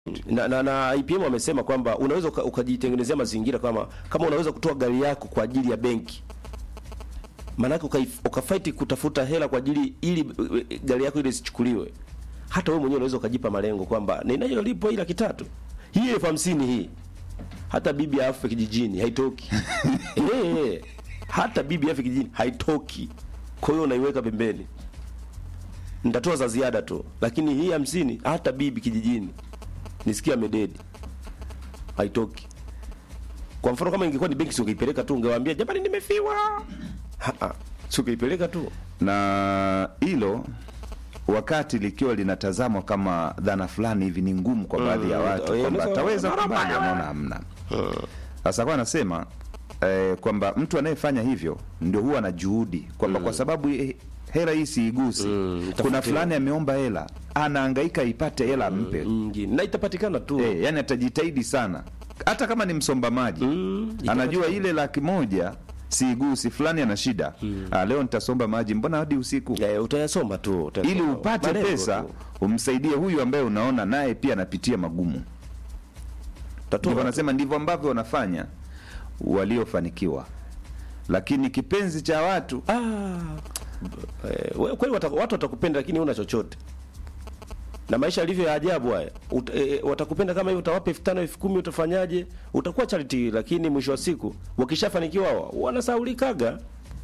na, na, na IPM wamesema kwamba unaweza uka- ukajitengenezea mazingira kama kama unaweza kutoa gari yako kwa ajili ya benki maanake ukaif- ukafight kutafuta hela kwa ajili ili eh, gari yako ile isichukuliwe hata wewe mwenyewe unaweza ukajipa malengo kwamba ninayolipwa hii laki tatu hii elfu hamsini hii hata bibi afe kijijini haitoki eh, eh, hata bibi afe kijijini haitoki kwa hiyo unaiweka pembeni nitatoa za ziada tu lakini hii hamsini hata bibi kijijini nisikia mededi haitoki kwa mfano kama ingekuwa ni benki si ungeipeleka tu ungewaambia jamani nimefiwa Ha, ha. si ungeipeleka tu na hilo wakati likiwa linatazamwa kama dhana fulani hivi ni ngumu kwa baadhi ya Mm, watu eh, kwamba unaweza- ataweza mara kubali, mbaya. anaona hamna. Sasa kwa anasema eh, kwamba mtu anayefanya hivyo ndio huwa na juhudi kwamba kwa sababu eh, hela hii siigusi, Mm, kuna tafute. fulani ameomba hela, anahangaika ipate hela ampe nyingine na itapatikana tu Eh, yani atajitahidi sana hata kama ni msomba maji Mm, anajua ile laki moja siigusi, fulani ana shida ah, leo nitasomba maji, mbona hadi usiku Eh, utayasoma tu utayasoma. ili upate Malengo pesa tu. umsaidie huyu ambaye unaona naye pia anapitia magumu. Utatoa Ndivyo tu. anasema ndivyo ambavyo wanafanya waliofanikiwa, lakini kipenzi cha watu Ah, eh, we- kweli wata- watu watakupenda lakini una chochote na maisha yalivyo ya ajabu haya Ut, e, watakupenda kama hivyo utawapa elfu tano elfu kumi utafanyaje utakuwa charity lakini mwisho wa siku wakishafanikiwa hawa, wanasaulikaga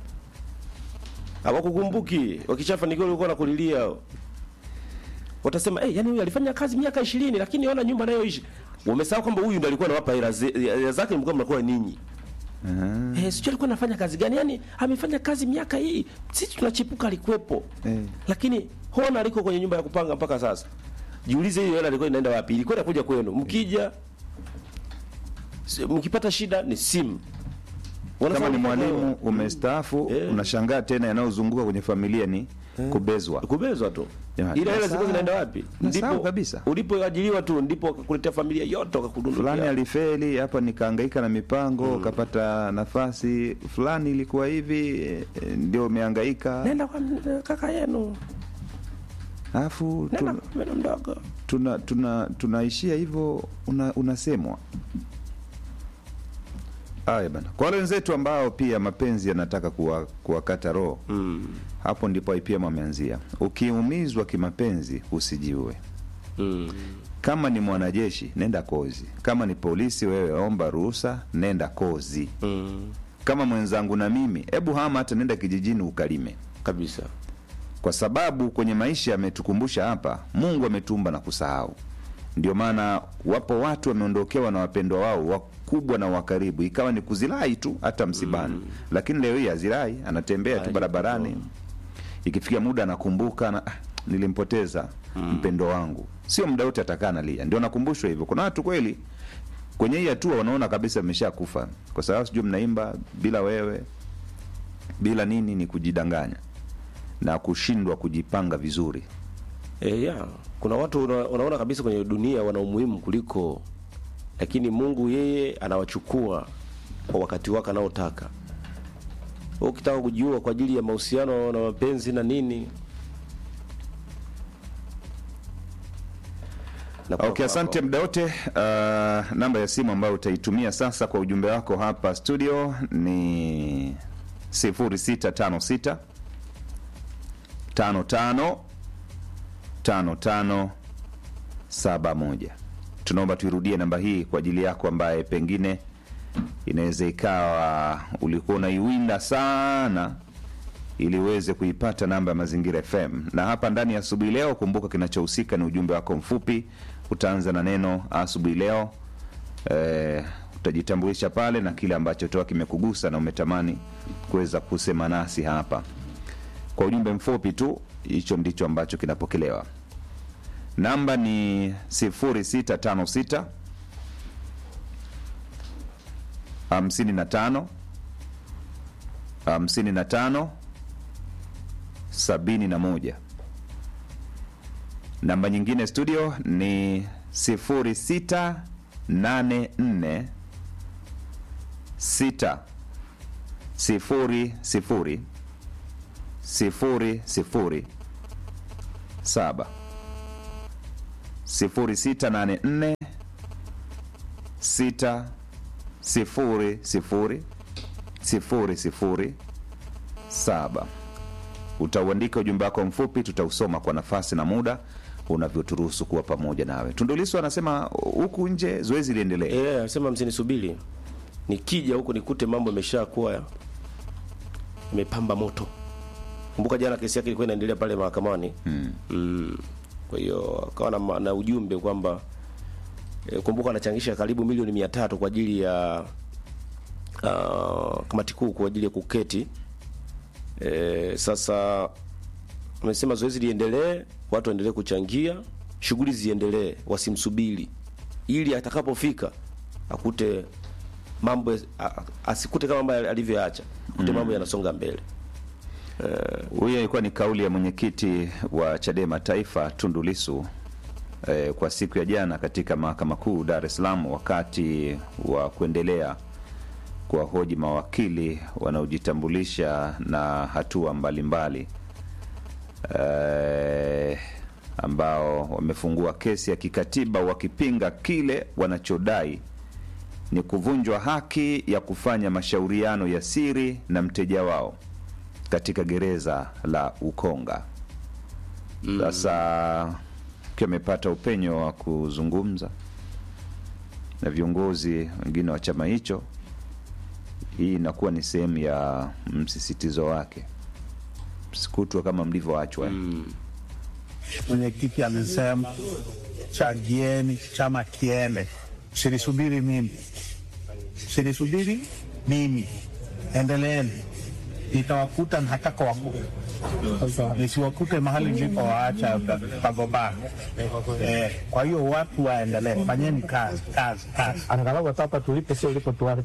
hawakukumbuki wakishafanikiwa ulikuwa nakulilia hao watasema eh, yani huyu alifanya kazi miaka ishirini lakini ona nyumba anayoishi wamesahau kwamba huyu ndo alikuwa anawapa hela ze- hela zake mlikuwa mnakuwa ninyi Eh, sijui alikuwa anafanya kazi gani? Yaani amefanya kazi miaka hii, sisi tunachipuka alikuwepo. Eh. Lakini hona aliko kwenye nyumba ya kupanga mpaka sasa. Jiulize hiyo hela ilikuwa inaenda wapi? Ilikuwa inakuja kwenu. Mkija si- mkipata shida ni simu. kama ni Wanasema mwalimu umestaafu, Eh. unashangaa tena yanayozunguka kwenye familia ni kubezwa. kubezwa tu. Jamani, Ile hela nasahau. zilikuwa zinaenda wapi? Nasahau kabisa. Ulipoajiriwa tu ndipo wakakuletea familia yote wakakudundukia. fulani alifeli hapa, nikahangaika na mipango kapata nafasi fulani, ilikuwa hivi eh, ndio umehangaika, Nenda kwa m- kaka yenu. alafu Nenda tun- kwa meno mdogo. tuna tuna tunaishia hivyo, una, unasemwa haya bana. Kwa wale wenzetu ambao pia mapenzi yanataka kuwa, kuwakata roho Mm. hapo ndipo IPM ameanzia. Ukiumizwa kimapenzi usijiue. Mm. Kama ni mwanajeshi nenda kozi, kama ni polisi wewe omba ruhusa, nenda kozi. Mm. Kama mwenzangu na mimi, hebu hama hata nenda kijijini ukalime, Kabisa. kwa sababu kwenye maisha ametukumbusha hapa, Mungu ametumba na kusahau. Ndio maana wapo watu wameondokewa na wapendwa wao wakubwa na wakaribu, ikawa ni kuzirai tu hata msibani, lakini leo hii hazirai, anatembea tu Haji barabarani, ikifikia muda anakumbuka na, ah, nilimpoteza mpendo wangu. Sio muda wote atakaa nalia, ndio nakumbushwa hivyo. Kuna watu kweli kwenye hii hatua wanaona kabisa ameshakufa, kwa sababu sijui mnaimba bila wewe bila nini, ni kujidanganya na kushindwa kujipanga vizuri. E, ya kuna watu una, unaona kabisa kwenye dunia wana umuhimu kuliko, lakini Mungu yeye anawachukua kwa wakati wake anaotaka. Wewe Ukitaka kujiua kwa ajili ya mahusiano na mapenzi na nini na kwa- Okay, asante muda wote. Uh, namba ya simu ambayo utaitumia sasa kwa ujumbe wako hapa studio ni 0656 55 55 71. Tunaomba tuirudie namba hii kwa ajili yako ambaye pengine inaweza ikawa ulikuwa unaiwinda sana ili uweze kuipata namba ya Mazingira FM. Na hapa ndani ya asubuhi leo, kumbuka kinachohusika ni ujumbe wako mfupi. Utaanza na neno asubuhi leo, eh, utajitambulisha pale na kile ambacho toa kimekugusa na umetamani kuweza kusema nasi hapa kwa ujumbe mfupi tu. Hicho ndicho ambacho kinapokelewa. Namba ni 0656 55 55 sabini na moja. Namba nyingine studio ni sifuri sita nane nne sita sifuri sifuri sifuri sifuri saba 0684 6 sifuri sifuri sifuri sifuri saba. Utauandika ujumbe wako mfupi, tutausoma kwa nafasi na muda unavyoturuhusu kuwa pamoja nawe. Tundulisu anasema huku nje zoezi liendelee. Eh, anasema msinisubiri. Nikija huku nikute mambo yameshakuwa imepamba moto. Kumbuka jana kesi yake ilikuwa inaendelea pale mahakamani. Mm. Mm. Kwa hiyo akawa na, ma- na ujumbe kwamba e, kumbuka anachangisha karibu milioni mia tatu kwa ajili ya uh, kamati kuu kwa ajili ya kuketi. E, sasa amesema zoezi liendelee, watu waendelee kuchangia, shughuli ziendelee, wasimsubiri ili atakapofika akute mambo a- asikute kama ambayo alivyoacha, akute mambo yanasonga mbele. Huyo ilikuwa ni kauli ya mwenyekiti wa Chadema Taifa Tundu Lissu eh, kwa siku ya jana katika mahakama kuu Dar es Salaam wakati wa kuendelea kuwahoji mawakili wanaojitambulisha na hatua mbalimbali eh, ambao wamefungua kesi ya kikatiba wakipinga kile wanachodai ni kuvunjwa haki ya kufanya mashauriano ya siri na mteja wao katika gereza la Ukonga. Sasa akiwa amepata upenyo wa kuzungumza na viongozi wengine wa chama hicho, hii inakuwa ni sehemu ya msisitizo wake, msikutwe kama mlivyoachwa. Mwenyekiti amesema changieni chama kiende, sinisubiri mimi, sinisubiri mimi, endeleeni, nitawakuta nataka wakute, nisiwakute mahali nilipowaacha pagombana. Eh, kwa hiyo watu waendelee, fanyeni kazi kazi kazi. angalau hapa tulipe, sio ulipotuacha.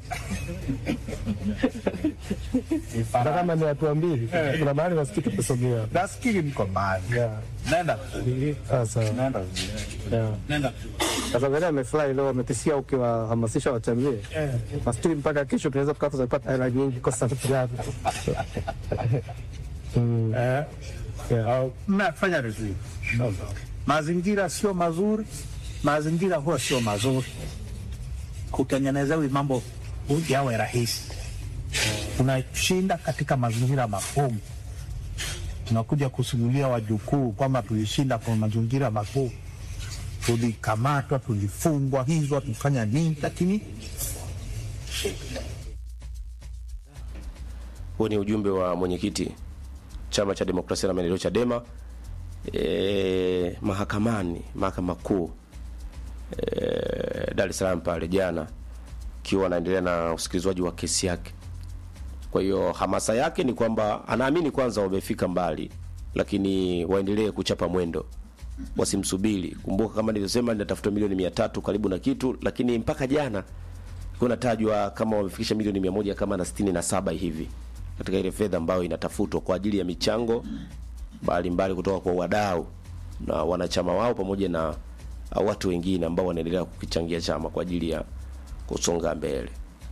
Hata kama ni hatua mbili, kuna mahali nasikiki kusogea. Nafikiri mko mbali, Yeah. nenda Sasa nenda yeah. nenda Tanzania amefurahi leo, ametishia ukiwahamasisha wachangie. Nafikiri mpaka kesho tunaweza tukawa tunapata hela nyingi kwa sababu gani? Mm, eh. yeah. mnafanya vizuri. Mazingira sio mazuri, mazingira huwa sio mazuri. Kutengenezewi mambo yawe rahisi, unashinda katika mazingira magumu, tunakuja kusimulia wajukuu kwamba tulishinda kwa mazingira magumu, tulikamatwa, tulifungwa, hizwa, tufanya nini, lakini Huo ni ujumbe wa mwenyekiti chama cha demokrasia na maendeleo Chadema e, mahakamani mahakama kuu e, Dar es Salaam pale jana, ikiwa anaendelea na usikilizwaji wa kesi yake. Kwa hiyo hamasa yake ni kwamba anaamini kwanza wamefika mbali, lakini waendelee kuchapa mwendo, wasimsubiri. Kumbuka kama nilivyosema, ninatafuta milioni mia tatu karibu na kitu, lakini mpaka jana ilikuwa inatajwa kama wamefikisha milioni mia moja kama na sitini na saba hivi katika ile fedha ambayo inatafutwa kwa ajili ya michango mbalimbali kutoka kwa wadau na wanachama wao pamoja na uh, watu wengine ambao wanaendelea kukichangia chama kwa ajili ya kusonga mbele.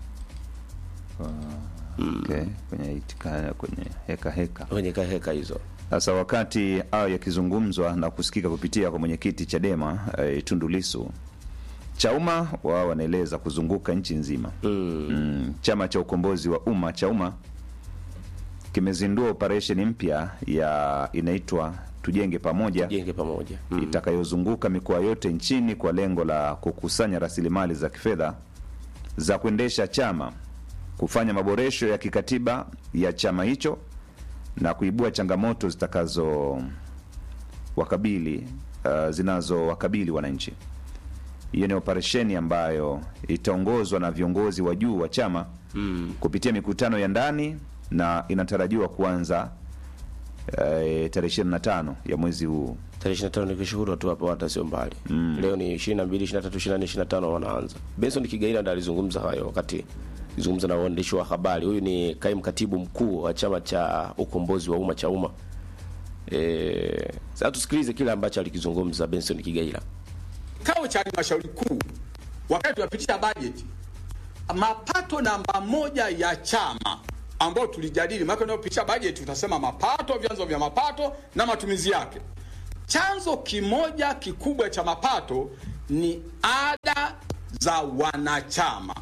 Okay, kwenye itikaya, kwenye heka heka. Kwenye heka hizo Sasa wakati hayo yakizungumzwa na kusikika kupitia kwa mwenyekiti Chadema eh, Tundu Lissu, Chauma wao wanaeleza kuzunguka nchi nzima mm. Mm, chama cha ukombozi wa umma Chauma kimezindua operesheni mpya ya inaitwa Tujenge Pamoja jenge pamoja mm. itakayozunguka mikoa yote nchini kwa lengo la kukusanya rasilimali za kifedha za kuendesha chama, kufanya maboresho ya kikatiba ya chama hicho na kuibua changamoto zitakazo wakabili uh, zinazowakabili wananchi. Hiyo ni operesheni ambayo itaongozwa na viongozi wa juu wa chama mm. kupitia mikutano ya ndani na inatarajiwa kuanza eh, tarehe 25 ya mwezi huu tarehe 25 ni kishuhudu tu hapo, hata sio mbali mm. Leo ni 22, 23, 24, 25 wanaanza. Benson Kigaila ndiye alizungumza hayo wakati alizungumza na waandishi wa habari. Huyu ni kaimu katibu mkuu wa chama cha ukombozi wa umma cha umma. Eh, sasa tusikilize kile ambacho alikizungumza Benson Kigaila. Kikao cha halmashauri kuu wakati tunapitisha bajeti, mapato namba moja ya chama ambayo tulijadili, maana tunapopitisha bajeti utasema mapato, vyanzo vya mapato na matumizi yake. chanzo kimoja kikubwa cha mapato ni ada za wanachama.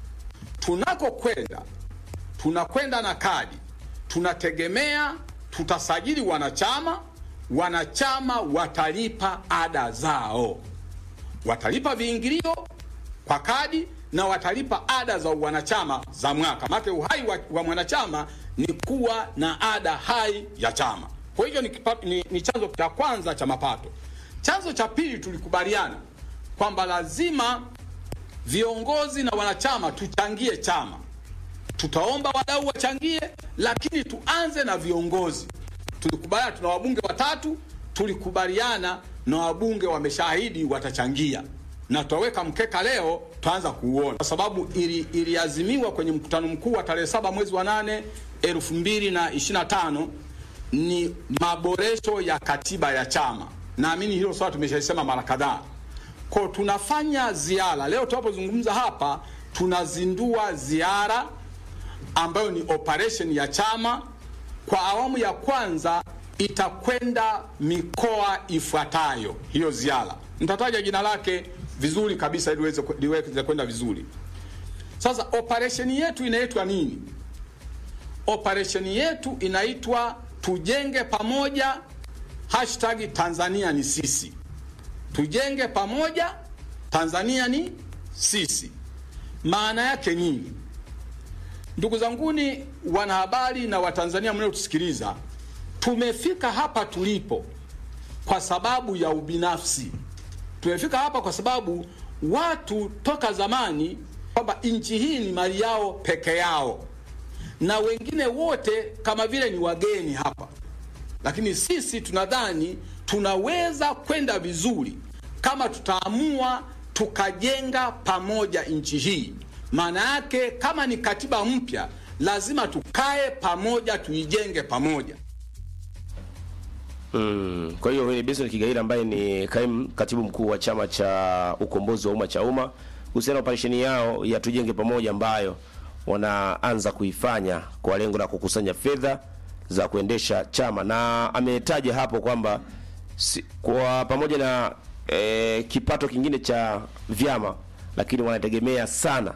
Tunakokwenda, tunakwenda na kadi, tunategemea tutasajili wanachama, wanachama watalipa ada zao, watalipa viingilio kwa kadi na watalipa ada za wanachama za mwaka. Maana uhai wa, wa mwanachama ni kuwa na ada hai ya chama. Kwa hivyo ni, kipa- ni, ni chanzo cha kwanza cha mapato. Chanzo cha pili tulikubaliana kwamba lazima viongozi na wanachama tuchangie chama. Tutaomba wadau wachangie, lakini tuanze na viongozi. Tulikubaliana tuna wabunge watatu, tulikubaliana na wabunge wameshahidi watachangia, na tutaweka mkeka leo, tutaanza kuuona kwa sababu ili, iliazimiwa kwenye mkutano mkuu wa tarehe saba mwezi wa nane elfu mbili na ishirini na tano ni maboresho ya katiba ya chama. Naamini hilo swala tumeshasema mara kadhaa. Kwa tunafanya ziara leo, tunapozungumza hapa, tunazindua ziara ambayo ni operation ya chama. Kwa awamu ya kwanza itakwenda mikoa ifuatayo. Hiyo ziara nitataja jina lake vizuri kabisa ili liweze liweze kwenda vizuri. Sasa operation yetu inaitwa nini? Operation yetu inaitwa tujenge pamoja, hashtag Tanzania ni sisi. Tujenge pamoja, Tanzania ni sisi. Maana yake nini? Ndugu zanguni wanahabari na Watanzania mnaotusikiliza, tumefika hapa tulipo kwa sababu ya ubinafsi. Tumefika hapa kwa sababu watu toka zamani kwamba nchi hii ni mali yao peke yao, na wengine wote kama vile ni wageni hapa, lakini sisi tunadhani tunaweza kwenda vizuri kama tutaamua tukajenga pamoja nchi hii. Maana yake kama ni katiba mpya, lazima tukae pamoja, tuijenge pamoja. Mm. Kwa hiyo ni Benson Kigaila ambaye ni kaimu katibu mkuu wa chama cha ukombozi wa umma cha umma kuhusiana na operesheni yao ya tujenge pamoja ambayo wanaanza kuifanya kwa lengo la kukusanya fedha za kuendesha chama, na ametaja hapo kwamba si, kwa pamoja na e, kipato kingine cha vyama, lakini wanategemea sana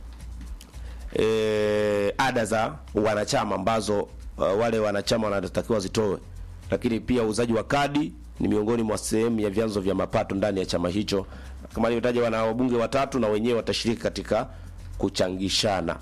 e, ada za wanachama ambazo uh, wale wanachama wanatakiwa zitoe, lakini pia uuzaji wa kadi ni miongoni mwa sehemu ya vyanzo vya mapato ndani ya chama hicho. Kama alivyotaja, wana wabunge watatu na wenyewe watashiriki katika kuchangishana.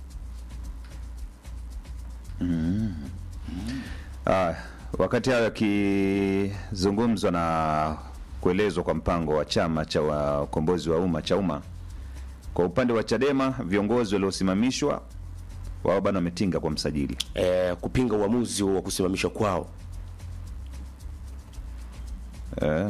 Ah, wakati hayo yakizungumzwa na kuelezwa kwa mpango wa chama cha wa- ukombozi wa umma cha umma, kwa upande wa Chadema viongozi waliosimamishwa wao bado wametinga kwa msajili. E, kupinga uamuzi wa kusimamishwa kwao. Eh.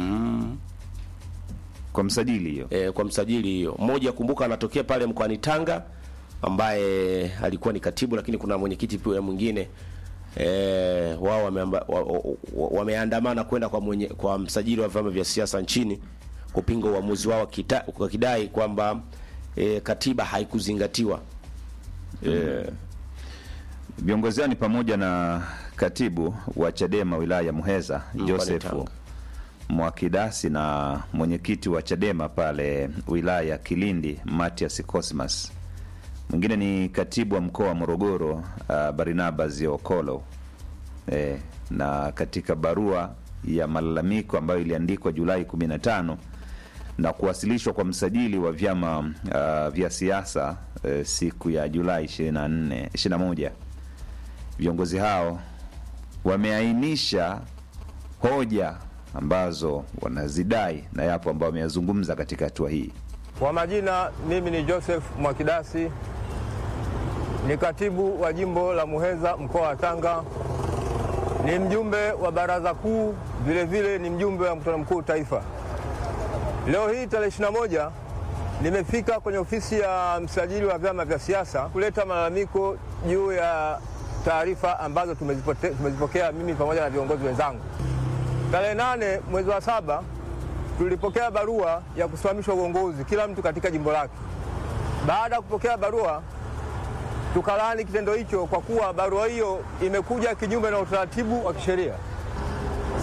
Kwa msajili hiyo. e, kwa msajili hiyo. Mmoja kumbuka, anatokea pale mkoani Tanga ambaye alikuwa ni katibu, lakini kuna mwenyekiti pia mwingine e, wao wameamba- wa- wa- wa- wameandamana kwenda kwa mwenye, kwa msajili wa vyama vya siasa nchini kupinga uamuzi wao kita- wakidai kwamba e, katiba haikuzingatiwa. E, Viongozi hao ni pamoja na katibu wa Chadema wilaya ya Muheza pale Joseph Tanga. Mwakidasi na mwenyekiti wa Chadema pale wilaya ya Kilindi Matias Cosmas. Mwingine ni katibu wa mkoa wa Morogoro uh, Barnabas Okolo. E, na katika barua ya malalamiko ambayo iliandikwa Julai 15 na kuwasilishwa kwa msajili wa vyama uh, vya siasa uh, siku ya Julai 24 21 viongozi hao wameainisha hoja ambazo wanazidai na yapo ambao wameyazungumza katika hatua hii. Kwa majina, mimi ni Joseph Mwakidasi, ni katibu wa jimbo la Muheza mkoa wa Tanga, ni mjumbe wa baraza kuu, vilevile ni mjumbe wa mkutano mkuu taifa. Leo hii tarehe 21 nimefika kwenye ofisi ya msajili wa vyama vya siasa kuleta malalamiko juu ya taarifa ambazo tumezipote- tumezipokea mimi pamoja na viongozi wenzangu. Tarehe nane mwezi wa saba tulipokea barua ya kusimamishwa uongozi kila mtu katika jimbo lake. Baada ya kupokea barua, tukalaani kitendo hicho kwa kuwa barua hiyo imekuja kinyume na utaratibu wa kisheria.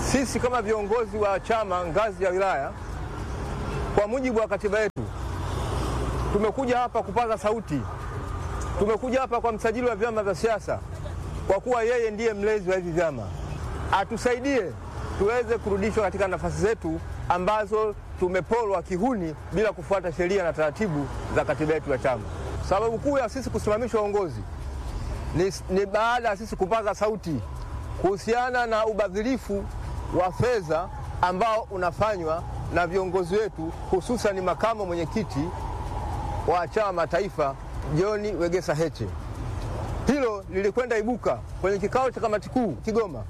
sisi kama viongozi wa chama ngazi ya wilaya, kwa mujibu wa katiba yetu, tumekuja hapa kupaza sauti. Tumekuja hapa kwa msajili wa vyama vya siasa, kwa kuwa yeye ndiye mlezi wa hivi vyama, atusaidie tuweze kurudishwa katika nafasi zetu ambazo tumepolwa kihuni bila kufuata sheria na taratibu za katiba yetu ya chama. Sababu kuu ya sisi kusimamishwa uongozi ni, ni baada ya sisi kupaza sauti kuhusiana na ubadhirifu wa fedha ambao unafanywa na viongozi wetu hususan makamu mwenyekiti wa chama taifa John Wegesa Heche. Hilo lilikwenda ibuka kwenye kikao cha kamati kuu Kigoma,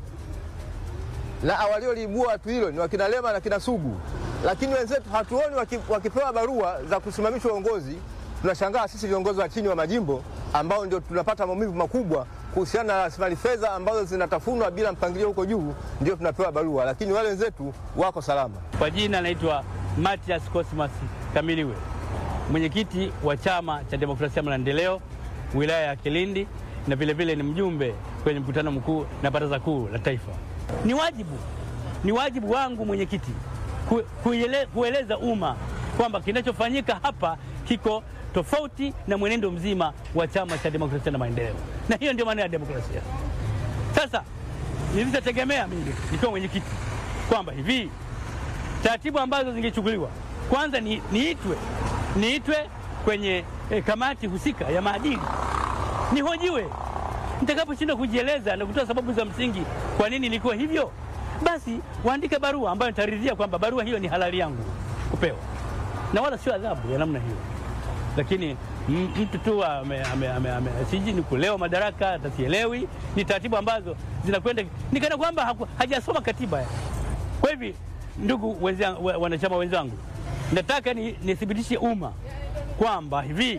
na walioliibua watu hilo ni wakina Lema na kina Sugu, lakini wenzetu hatuoni waki, wakipewa barua za kusimamishwa uongozi. Tunashangaa sisi viongozi wa chini wa majimbo ambao ndio tunapata maumivu makubwa kuhusiana na rasilimali fedha ambazo zinatafunwa bila mpangilio huko juu, ndio tunapewa barua, lakini wale wenzetu wako salama. Kwa jina naitwa Matias Cosmas Kamiliwe, mwenyekiti wa Chama cha Demokrasia na Maendeleo wilaya ya Kilindi, na vilevile ni mjumbe kwenye mkutano mkuu na baraza kuu la taifa. Ni wajibu, ni wajibu wangu mwenyekiti ku, kuele, kueleza umma kwamba kinachofanyika hapa kiko tofauti na mwenendo mzima wa Chama cha Demokrasia na Maendeleo, na hiyo ndio maana ya demokrasia. Sasa nilichotegemea mimi nikiwa mwenyekiti kwamba hivi taratibu ambazo zingechukuliwa kwanza ni, niitwe niitwe kwenye eh, kamati husika ya maadili nihojiwe. Nitakaposhindwa kujieleza na kutoa sababu za msingi kwa nini ilikuwa hivyo, basi waandike barua ambayo nitaridhia kwamba barua hiyo ni halali yangu kupewa, na wala sio adhabu ya namna hiyo. Lakini mtu tu ame, ame, ame, ame, siji ni kulewa madaraka, hata sielewi. Ni taratibu ambazo zinakwenda nikana kwamba haku- hajasoma katiba. Kwa hivi, ndugu wenzangu, wa- wanachama wenzangu, nataka ni- nithibitishe umma kwamba hivi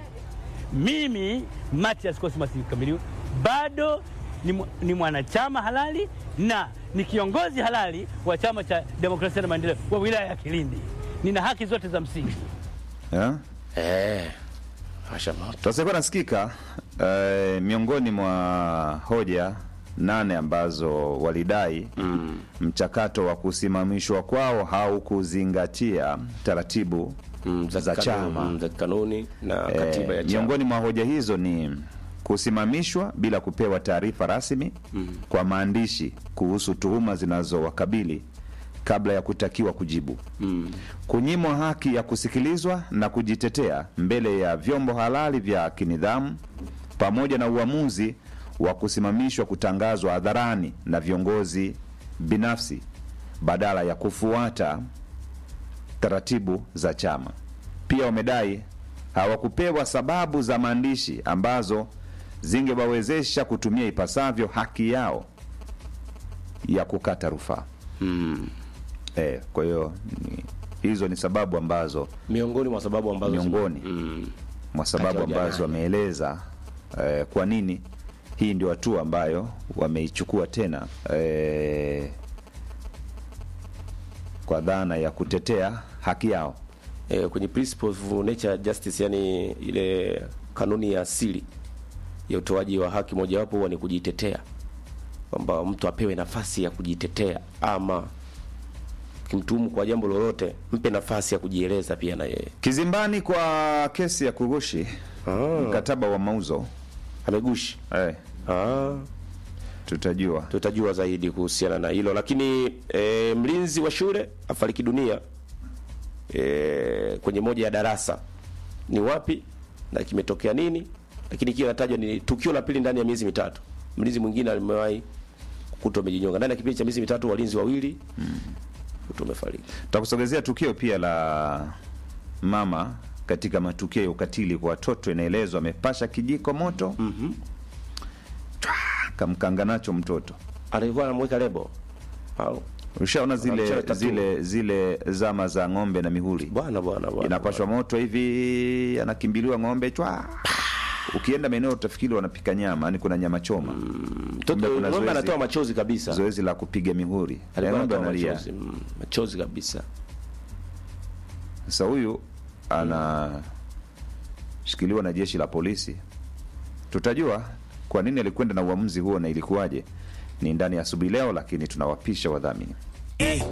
mimi Matias Cosmas Kamiliwe bado ni, mw- ni mwanachama halali na ni kiongozi halali wa Chama cha Demokrasia na Maendeleo wa wilaya ya Kilindi. Nina haki zote za msingi. Eh? Eh, asha moto. Tunasikika nasikika eh, miongoni mwa hoja nane ambazo walidai mm. mchakato wa kusimamishwa kwao haukuzingatia taratibu Mm, za, kanuni- chama. mm, za kanuni na katiba ya Eh, chama. miongoni mwa hoja hizo ni kusimamishwa bila kupewa taarifa rasmi mm. kwa maandishi kuhusu tuhuma zinazowakabili kabla ya kutakiwa kujibu mm. kunyimwa haki ya kusikilizwa na kujitetea mbele ya vyombo halali vya kinidhamu pamoja na uamuzi wa kusimamishwa kutangazwa hadharani na viongozi binafsi badala ya kufuata taratibu za chama. Pia wamedai hawakupewa sababu za maandishi ambazo zingewawezesha kutumia ipasavyo haki yao ya kukata rufaa. Eh, kwa hiyo ni- hizo ni sababu ambazo miongoni mwa sababu ambazo zime- miongoni mm, mwa sababu Kati ya ambazo ujana. wameeleza eh, kwa nini hii ndio hatua ambayo wameichukua tena eh, kwa dhana ya kutetea haki yao. eh, kwenye principle of nature justice, yani ile kanuni ya asili ya utoaji wa haki, mojawapo huwa ni kujitetea, kwamba mtu apewe nafasi ya kujitetea, ama kimtuhumu kwa jambo lolote, mpe nafasi ya kujieleza pia na yeye. Kizimbani kwa kesi ya kugushi mkataba wa mauzo Amegushi eh, ah. tutajua tutajua zaidi kuhusiana na hilo lakini e, mlinzi wa shule afariki dunia e, kwenye moja ya darasa ni wapi na kimetokea nini lakini kile natajwa ni tukio la pili ndani ya miezi mitatu mlinzi mwingine alimewahi kukutwa amejinyonga ndani ya kipindi cha miezi mitatu walinzi wawili kutwa wamefariki takusogezea tukio pia la mama katika matukio ya ukatili kwa watoto. Inaelezwa amepasha kijiko moto mm kamkanga nacho mtoto. alikuwa anamweka lebo au Ushaona zile Anamchora tattoo. zile zile zama za ng'ombe na mihuri, bwana bwana bwana inapashwa moto hivi, anakimbiliwa ng'ombe chwa. Ukienda maeneo utafikiri wanapika nyama, yani kuna nyama choma. mtoto Kumbe kuna ng'ombe zoezi- anatoa machozi kabisa Zoezi la kupiga mihuri, alikuwa ng'ombe anatoa analia. machozi mm, machozi kabisa Sasa huyu anashikiliwa na jeshi la polisi. Tutajua kwa nini alikwenda na uamuzi huo na ilikuwaje, ni ndani ya asubuhi leo, lakini tunawapisha wadhamini. Eh,